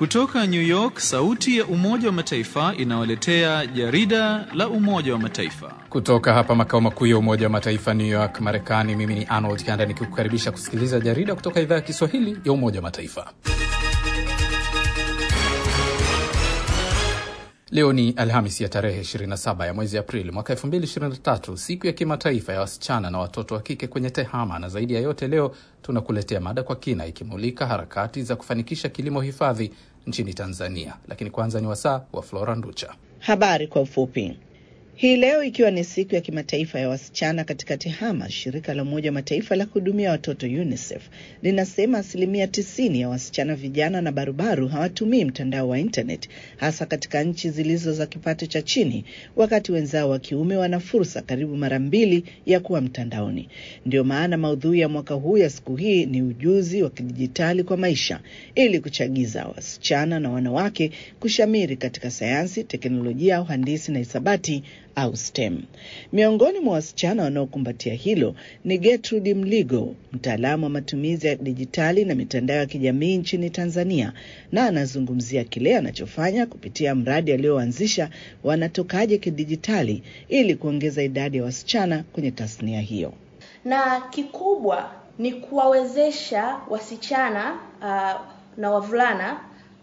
Kutoka New York, sauti ya Umoja wa Mataifa inawaletea jarida la Umoja wa Mataifa. Kutoka hapa makao makuu ya Umoja wa Mataifa New York, Marekani, mimi ni Arnold Kanda nikikukaribisha kusikiliza jarida kutoka idhaa ya Kiswahili ya Umoja wa Mataifa. Leo ni Alhamis ya tarehe 27 ya mwezi Aprili mwaka 2023, siku ya kimataifa ya wasichana na watoto wa kike kwenye TEHAMA. Na zaidi ya yote, leo tunakuletea mada kwa kina ikimulika harakati za kufanikisha kilimo hifadhi nchini Tanzania. Lakini kwanza ni wasaa wa Flora Nducha. Habari kwa ufupi. Hii leo ikiwa ni siku ya kimataifa ya wasichana katika TEHAMA, shirika la Umoja wa Mataifa la kuhudumia watoto UNICEF linasema asilimia tisini ya wasichana vijana na barubaru hawatumii mtandao wa internet, hasa katika nchi zilizo za kipato cha chini, wakati wenzao wa kiume wana fursa karibu mara mbili ya kuwa mtandaoni. Ndio maana maudhui ya mwaka huu ya siku hii ni ujuzi wa kidijitali kwa maisha, ili kuchagiza wasichana na wanawake kushamiri katika sayansi, teknolojia, uhandisi na hisabati au STEM. Miongoni mwa wasichana wanaokumbatia hilo ni Gertrude Mligo, mtaalamu wa matumizi ya dijitali na mitandao ya kijamii nchini Tanzania, na anazungumzia kile anachofanya kupitia mradi alioanzisha wanatokaje kidijitali ili kuongeza idadi ya wasichana kwenye tasnia hiyo. Na kikubwa ni kuwawezesha wasichana uh, na wavulana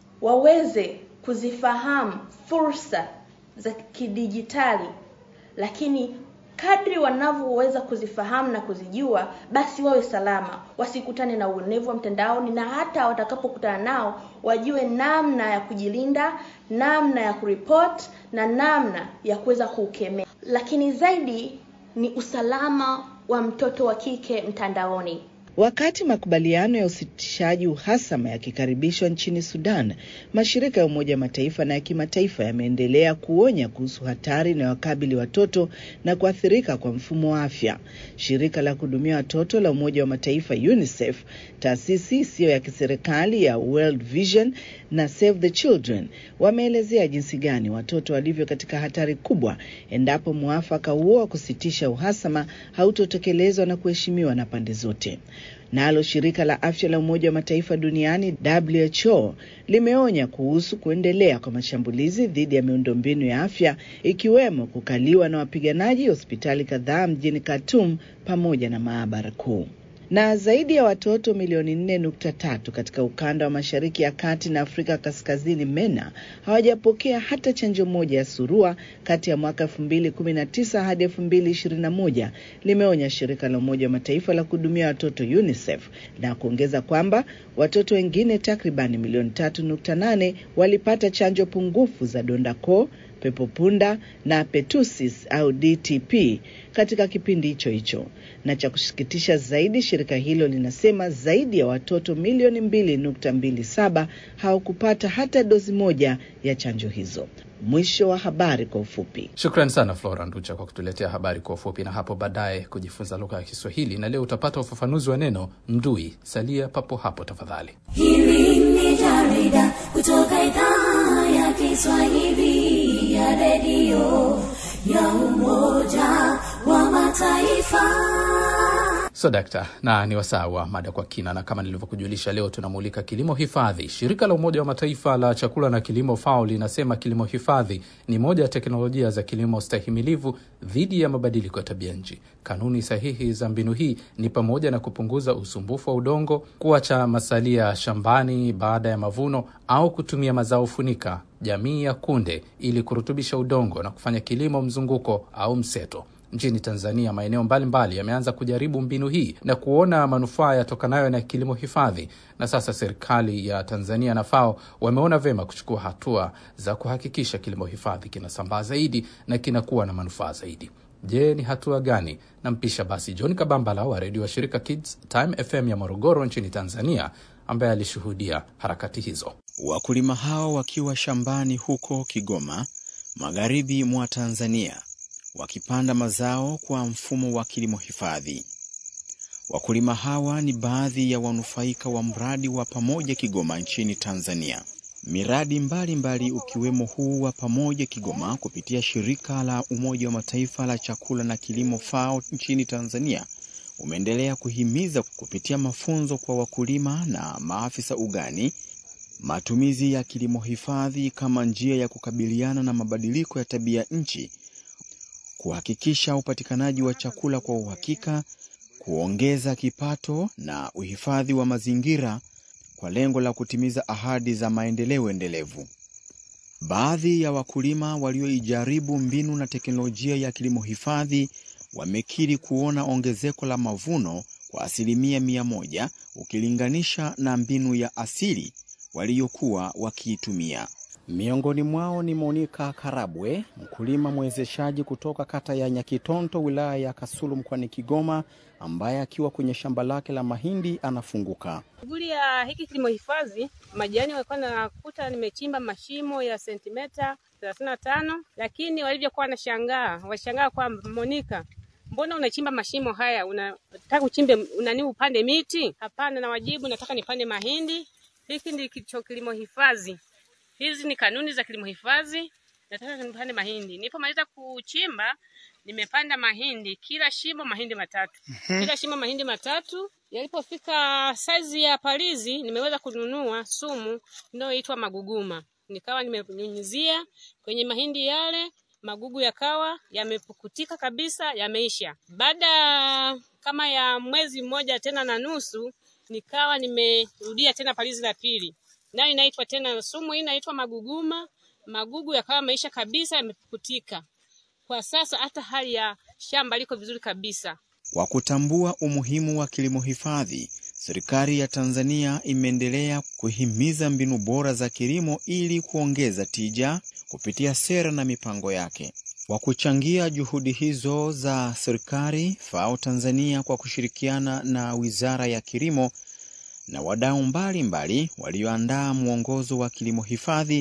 waweze kuzifahamu fursa za kidijitali, lakini kadri wanavyoweza kuzifahamu na kuzijua, basi wawe salama, wasikutane na uonevu wa mtandaoni, na hata watakapokutana nao wajue namna ya kujilinda, namna ya kuripoti na namna ya kuweza kuukemea. Lakini zaidi ni usalama wa mtoto wa kike mtandaoni. Wakati makubaliano ya usitishaji uhasama yakikaribishwa nchini Sudan, mashirika ya Umoja wa Mataifa na ya kimataifa yameendelea kuonya kuhusu hatari inayowakabili watoto na kuathirika kwa mfumo wa afya. Shirika la kuhudumia watoto la Umoja wa Mataifa UNICEF, taasisi isiyo ya kiserikali ya World Vision na Save the Children wameelezea jinsi gani watoto walivyo katika hatari kubwa endapo mwafaka huo wa kusitisha uhasama hautotekelezwa na kuheshimiwa na pande zote. Nalo shirika la afya la Umoja wa Mataifa duniani WHO limeonya kuhusu kuendelea kwa mashambulizi dhidi ya miundombinu ya afya ikiwemo kukaliwa na wapiganaji hospitali kadhaa mjini Khartoum pamoja na maabara kuu na zaidi ya watoto milioni nne nukta tatu katika ukanda wa Mashariki ya Kati na Afrika Kaskazini MENA hawajapokea hata chanjo moja ya surua kati ya mwaka elfu mbili kumi na tisa hadi elfu mbili ishirini na moja limeonya shirika la Umoja wa Mataifa la kuhudumia watoto UNICEF na kuongeza kwamba watoto wengine takribani milioni tatu nukta nane walipata chanjo pungufu za donda koo pepopunda na pertussis au DTP katika kipindi hicho hicho. Na cha kusikitisha zaidi, shirika hilo linasema zaidi ya watoto milioni mbili nukta mbili saba hawakupata hata dozi moja ya chanjo hizo. Mwisho wa habari kwa ufupi. Shukran sana Flora Nducha kwa kutuletea habari kwa ufupi, na hapo baadaye kujifunza lugha ya Kiswahili. Na leo utapata ufafanuzi wa neno mdui. Salia papo hapo tafadhali. Hili ni jarida kutoka idhaa ya Kiswahili ya redio ya Umoja wa Mataifa. So dakta, na ni wasaa wa mada kwa kina, na kama nilivyokujulisha, leo tunamulika kilimo hifadhi. Shirika la Umoja wa Mataifa la chakula na kilimo FAO linasema kilimo hifadhi ni moja ya teknolojia za kilimo stahimilivu dhidi ya mabadiliko ya tabia nchi. Kanuni sahihi za mbinu hii ni pamoja na kupunguza usumbufu wa udongo, kuacha masalia shambani baada ya mavuno, au kutumia mazao funika jamii ya kunde ili kurutubisha udongo na kufanya kilimo mzunguko au mseto. Nchini Tanzania, maeneo mbalimbali yameanza kujaribu mbinu hii na kuona manufaa yatokanayo na kilimo hifadhi, na sasa serikali ya Tanzania na FAO wameona vyema kuchukua hatua za kuhakikisha kilimo hifadhi kinasambaa zaidi na kinakuwa na manufaa zaidi. Je, ni hatua gani? Nampisha basi John Kabambala wa redio wa shirika Kids Time FM ya Morogoro nchini Tanzania, ambaye alishuhudia harakati hizo. Wakulima hao wakiwa shambani huko Kigoma, magharibi mwa Tanzania, wakipanda mazao kwa mfumo wa kilimo hifadhi. Wakulima hawa ni baadhi ya wanufaika wa mradi wa Pamoja Kigoma nchini Tanzania. Miradi mbalimbali mbali ukiwemo huu wa Pamoja Kigoma kupitia shirika la Umoja wa Mataifa la chakula na kilimo FAO nchini Tanzania umeendelea kuhimiza kupitia mafunzo kwa wakulima na maafisa ugani matumizi ya kilimo hifadhi kama njia ya kukabiliana na mabadiliko ya tabia nchi, kuhakikisha upatikanaji wa chakula kwa uhakika, kuongeza kipato na uhifadhi wa mazingira kwa lengo la kutimiza ahadi za maendeleo endelevu. Baadhi ya wakulima walioijaribu mbinu na teknolojia ya kilimo hifadhi wamekiri kuona ongezeko la mavuno kwa asilimia mia moja ukilinganisha na mbinu ya asili waliyokuwa wakiitumia. Miongoni mwao ni Monika Karabwe, mkulima mwezeshaji kutoka kata ya Nyakitonto, wilaya ya Kasulu, mkoani Kigoma, ambaye akiwa kwenye shamba lake la mahindi anafunguka. Shughuli ya hiki kilimo hifadhi, majani walikuwa nakuta nimechimba mashimo ya sentimeta thelathini na tano, lakini walivyokuwa wanashangaa, washangaa kwamba Monika, mbona unachimba mashimo haya? Unataka uchimbe unani upande miti? Hapana, na wajibu nataka nipande mahindi. Hiki ndicho kilimo hifadhi, hizi ni kanuni za kilimo hifadhi. Nataka nipande mahindi. Nilipomaliza kuchimba, nimepanda mahindi, kila shimo mahindi matatu, kila shimo mahindi matatu. Yalipofika saizi ya palizi, nimeweza kununua sumu inayoitwa maguguma, nikawa nimenyunyizia kwenye mahindi yale magugu yakawa yamepukutika kabisa, yameisha. Baada kama ya mwezi mmoja tena na nusu, nikawa nimerudia tena palizi la pili, nayo inaitwa tena sumu hii inaitwa maguguma. Magugu yakawa yameisha kabisa, yamepukutika. Kwa sasa hata hali ya shamba liko vizuri kabisa. Kwa kutambua umuhimu wa kilimo hifadhi, serikali ya Tanzania imeendelea kuhimiza mbinu bora za kilimo ili kuongeza tija kupitia sera na mipango yake. Kwa kuchangia juhudi hizo za serikali, FAO Tanzania kwa kushirikiana na Wizara ya Kilimo na wadau mbalimbali walioandaa mwongozo wa kilimo hifadhi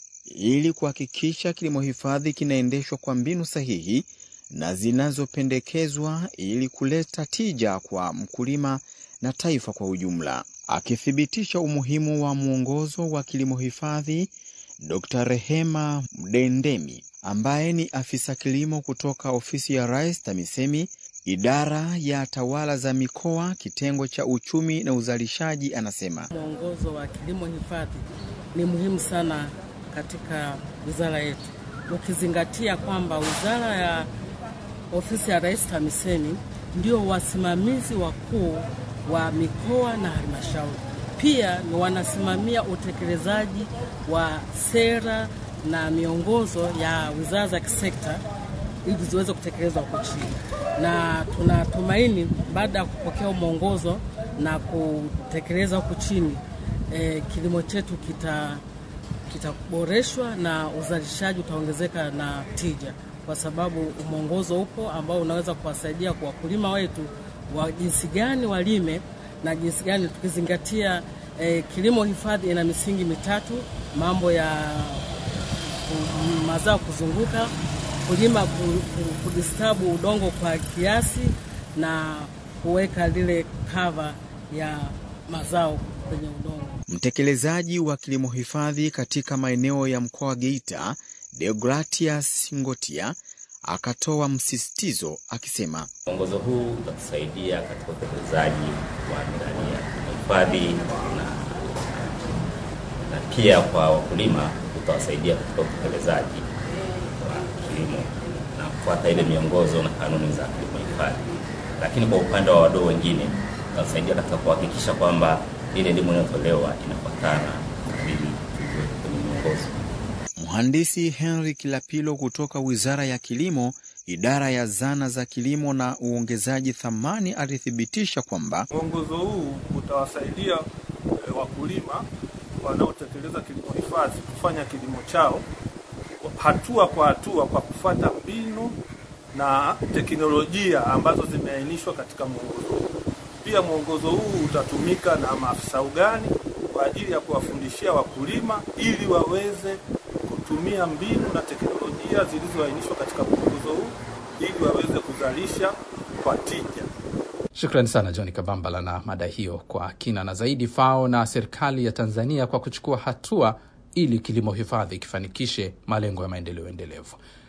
ili kuhakikisha kilimo hifadhi kinaendeshwa kwa mbinu sahihi na zinazopendekezwa ili kuleta tija kwa mkulima na taifa kwa ujumla. Akithibitisha umuhimu wa mwongozo wa kilimo hifadhi, Dr. Rehema Mdendemi ambaye ni afisa kilimo kutoka ofisi ya Rais TAMISEMI, idara ya tawala za mikoa, kitengo cha uchumi na uzalishaji, anasema mwongozo wa kilimo hifadhi ni muhimu sana katika wizara yetu, ukizingatia kwamba wizara ya ofisi ya Rais TAMISEMI ndio wasimamizi wakuu wa mikoa na halmashauri, pia ni wanasimamia utekelezaji wa sera na miongozo ya wizara za kisekta ili ziweze kutekelezwa huko chini, na tunatumaini baada ya kupokea mwongozo na kutekeleza huko chini e, kilimo chetu kita kitaboreshwa na uzalishaji utaongezeka na tija, kwa sababu mwongozo upo ambao unaweza kuwasaidia kwa wakulima wetu wa jinsi gani walime na jinsi gani tukizingatia eh, kilimo hifadhi ina misingi mitatu: mambo ya ku- mazao kuzunguka, kulima ku- ku- kudistabu udongo kwa kiasi na kuweka lile kava ya mazao kwenye udongo. mtekelezaji wa kilimo hifadhi katika maeneo ya mkoa wa Geita, Deogratias Ngotia, akatoa msisitizo akisema Mwongozo huu utatusaidia katika utekelezaji wa miradi ya hifadhi na, na pia kwa wakulima utawasaidia katika utekelezaji wa kilimo na kufuata ile miongozo na kanuni za kilimo hifadhi. Lakini kwa upande wa wadau wengine utasaidia katika kuhakikisha kwamba ile elimu inayotolewa inafuatana na vile vilivyo kwenye miongozo. Mhandisi Henry Kilapilo kutoka Wizara ya Kilimo, idara ya zana za kilimo na uongezaji thamani, alithibitisha kwamba Mwongozo huu utawasaidia e, wakulima wanaotekeleza kilimo hifadhi kufanya kilimo chao hatua kwa hatua kwa kufuata mbinu na teknolojia ambazo zimeainishwa katika mwongozo huu. Pia mwongozo huu utatumika na maafisa ugani kwa ajili ya kuwafundishia wakulima ili waweze kutumia mbinu na teknolojia zilizoainishwa katika mwongozo huu ili waweze kuzalisha kwa tija. Shukrani sana John Kabambala na mada hiyo kwa kina na zaidi. FAO na serikali ya Tanzania kwa kuchukua hatua ili kilimo hifadhi kifanikishe malengo ya maendeleo endelevu.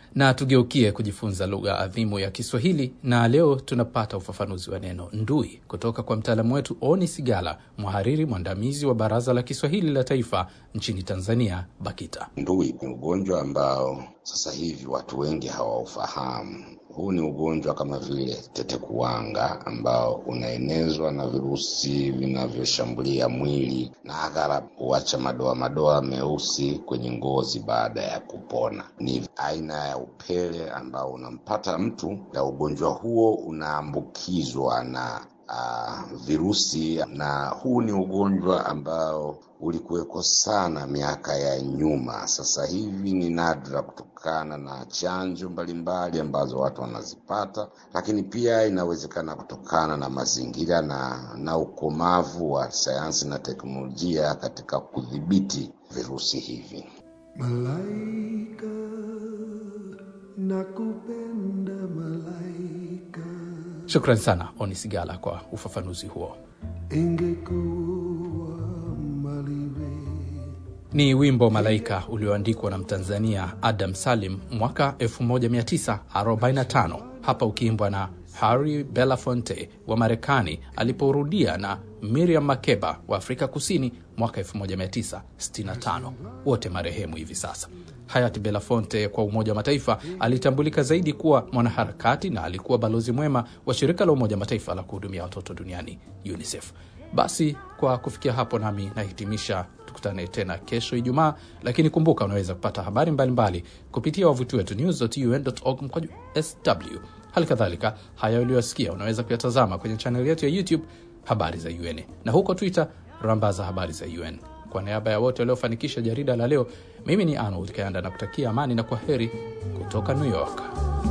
Na tugeukie kujifunza lugha adhimu ya Kiswahili, na leo tunapata ufafanuzi wa neno ndui kutoka kwa mtaalamu wetu Oni Sigala, mhariri mwandamizi wa Baraza la Kiswahili la Taifa nchini Tanzania, BAKITA. Ndui ni ugonjwa ambao sasa hivi watu wengi hawaufahamu. Huu ni ugonjwa kama vile tetekuwanga ambao unaenezwa na virusi vinavyoshambulia mwili na aghalabu huacha madoa madoa meusi kwenye ngozi baada ya kupona. Ni aina ya upele ambao unampata mtu, na ugonjwa huo unaambukizwa na uh, virusi, na huu ni ugonjwa ambao ulikuweko sana miaka ya nyuma. Sasa hivi ni nadra kutokana na chanjo mbalimbali ambazo watu wanazipata, lakini pia inawezekana kutokana na mazingira na, na ukomavu wa sayansi na teknolojia katika kudhibiti virusi hivi. Malaika nakupenda malaika, Shukran sana Oni Sigala kwa ufafanuzi huo. ingekuwa maliwe Ni wimbo Malaika ulioandikwa na Mtanzania Adam Salim mwaka 1945 hapa ukiimbwa na Harry Belafonte wa Marekani aliporudia na Miriam Makeba wa Afrika Kusini mwaka 1965, wote marehemu hivi sasa. Hayati Belafonte kwa Umoja wa Mataifa alitambulika zaidi kuwa mwanaharakati na alikuwa balozi mwema wa shirika la Umoja wa Mataifa la kuhudumia watoto duniani UNICEF. Basi kwa kufikia hapo, nami nahitimisha. Tukutane tena kesho Ijumaa, lakini kumbuka, unaweza kupata habari mbalimbali mbali kupitia wavuti wetu news.un.org mkwaju sw. Hali kadhalika haya uliyosikia unaweza kuyatazama kwenye chaneli yetu ya YouTube habari za UN na huko Twitter rambaza habari za UN. Kwa niaba ya wote waliofanikisha jarida la leo, mimi ni Arnold Kayanda na kutakia amani na kwa heri kutoka New York.